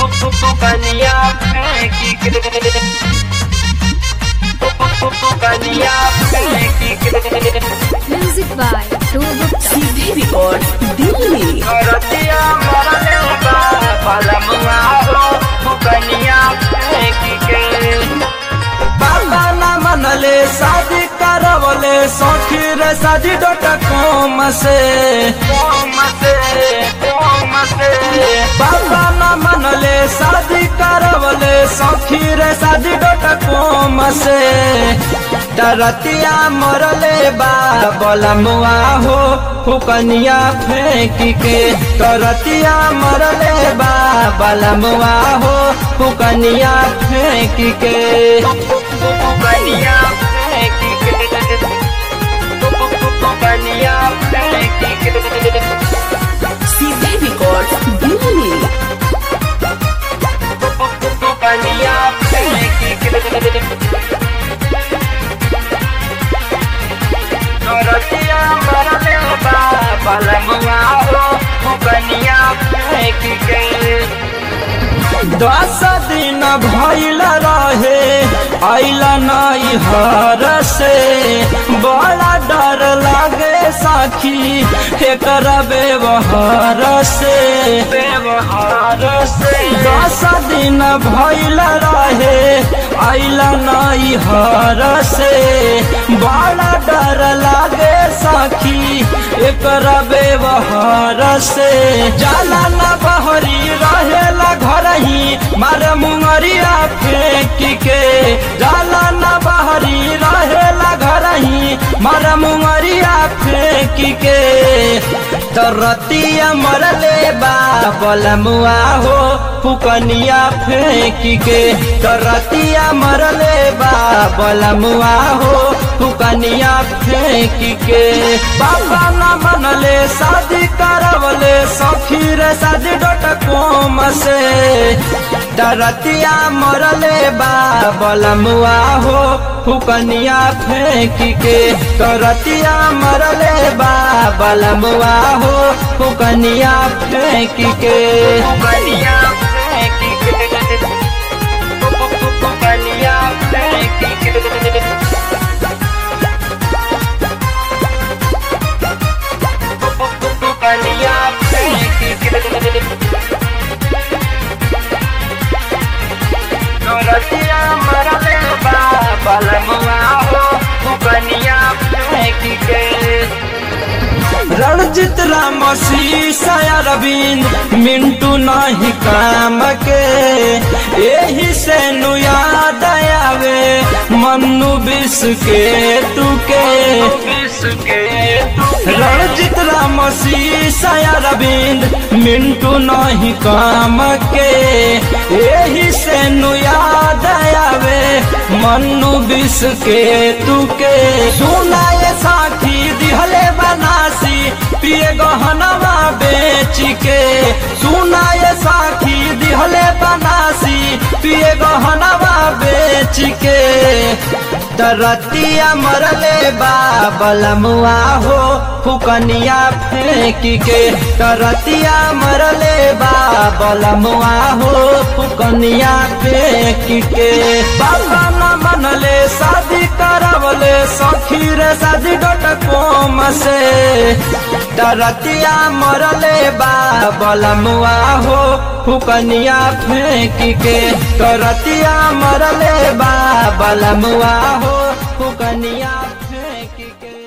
कनिया फेंकी के कनिया फेंकी के Music by Tobut सीधे रिकॉर्ड दिल्ली रतिया मरले बा पलमुआ हो कनिया फेंकी के बाबा ना मनले शादी करवले सखी रे शादी डोट कोम से कोम से कोम से बाबा ना मनले शादी करवले सखी रे शादी डोट कोम से डरतिया मरले बा बलमुआ हो फुकनिया फेंक के डरतिया मरले बा बलमुआ हो फुकनिया फेंक के कनिया फेंकी के कनिया फेंकी के सीधे रिकॉर्ड दिल्ली कनिया फेंकी के रतिया मरले बा पलमुआ हो कनिया फेंकी के दस दिन भइल रहे आइल नई हर से बड़ा डर लागे साखी एकर व्यवहार से व्यवहार से दस दिन भइल रहे आइल नई हर से बड़ा डर लागे साखी एकर व्यवहार से जाला न बहरी रहेला घर ही मारे मुंगरिया फेंक के जाला न बहरी रहेला घर ही मारे मुंगरिया फेंक के तो रतिया मरले बा बलमुआ हो फुकनिया फेंक के तो रतिया मरले बा बलमुआ हो फुकनिया फेंक के बाबा न मनले शादी करवले सखी रे शादी डोट कोम से डरतिया मरले बा बलमुआ हो फुकनिया फेंक के करतिया मरले बा बलमुआ हो फुकनिया फेंक के कनिया फेंकी के कनिया फेंकी के कनिया फेंकी के रतिया मरले बा पलमुआ हो कनिया फेंकी के रणजित राम शीशा अरविंद मिंटू नहीं काम के यही से नु याद आवे मन्नू बिस के तुके विश्व रणजित राम शीशा अरविंद मिंटू नहीं काम के यही से नु याद आवे मन्नू बिस के तुके सुनाए साखी दिहले बनासी पिए गहनवा बेच के सुनाए साखी दिहले बनासी पिए गहनवा बेच के दरतिया मरले बा बलमुआ हो फुकनिया फेंक के दरतिया मरले बा बलमुआ हो फुकनिया फेंक के बाबा न मनले शादी करवले सखी रे शादी डोट कोम से डरतिया मरले बा बलमुआ हो फुकनिया फेंक के करतिया मरले बा बलमुआ हो फुकनिया फेंक के